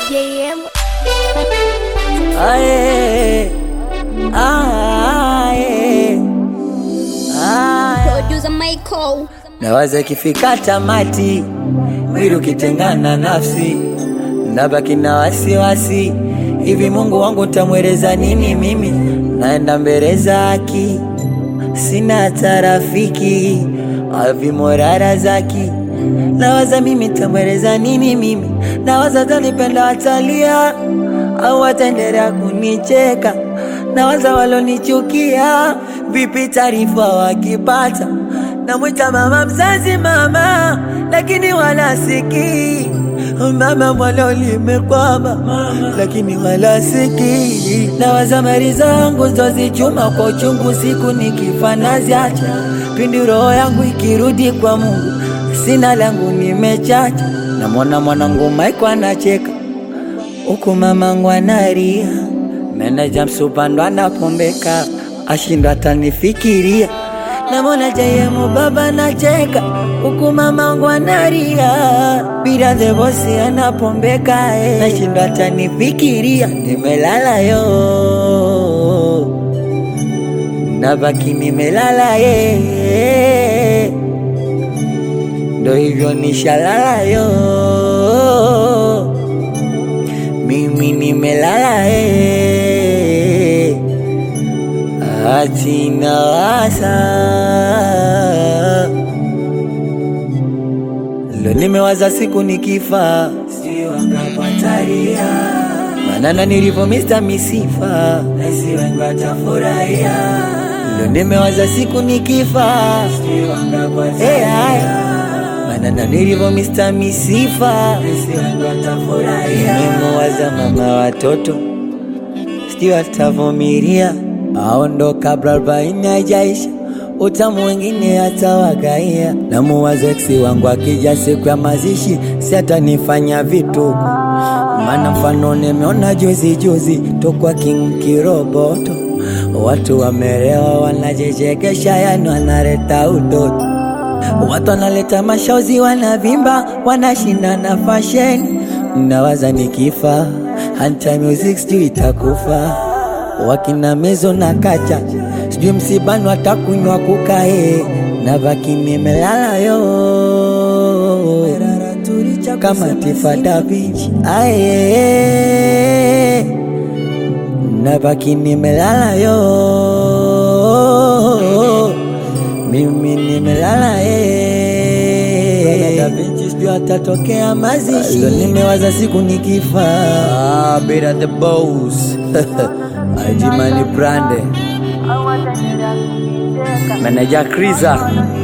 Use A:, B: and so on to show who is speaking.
A: JM.
B: Aye, aye, aye.
A: Producer Michael.
B: Nawaza ikifika tamati, mwili ukitengana nafsi, nabaki na wasiwasi. Hivi Mungu wangu tamweleza nini mimi? Naenda mbele zaki, sina hata rafiki, avimorara zaki. Nawaza mimi tamweleza nini mimi? Nawaza tanipenda watalia au wataendelea kunicheka? Nawaza walonichukia, vipi taarifa wakipata? Namwita mama mzazi mama, lakini wala sikii mama mwalo limekwama, lakini wala sikii. Nawaza mali zangu zozichuma kwa uchungu, siku nikifa naziacha, pindi roho yangu ikirudi kwa Mungu, sina langu nimechacha. Namwona mwanangu Maiko anacheka huku mamangu analia, meneja msupando anapombeka, ashindwa atanifikiria. Namwona jayemu baba nacheka, huku mamangu analia, bila the bosi anapombeka, eh, nashindwa atanifikiria. Nimelala yo, nabaki nimelala ye, ndo hivyo nishalala yo mimi nimelala eh, ati nawaza lo, nimewaza siku nikifa, sijui wangapataria manana nilivyo Mr. Misifa, nasi wengi watafurahia. Lo, nimewaza siku nikifa, sijui wangapataria manana nilivyo Mr. Misifa, nasi wengi watafurahia. Nimewaza mama watoto sijui watavumilia aondo kabla arobaini haijaisha utamu wengine hata wagaia na muwaza eksi wangu akija siku ya mazishi si atanifanya vituko maana mfano nimeona juzi juzi tokwa King Kiroboto watu wamerewa wanajichekesha yani wanaleta utoto Watu wanaleta mashozi, wanavimba, wanashinda na fashion. Nawaza nikifa, hanta music sijui itakufa. Wakina mezo na kacha, sijui msibani watakunywa kukae, na baki nimelala yo kama Tifa Da Vinci aye, na baki nimelala yo mimi nimelala eh, Da Vinci sijui atatokea mazishi. Leo nimewaza siku nikifa, ah, Beta the boss Ajimani Brande Meneja Kriza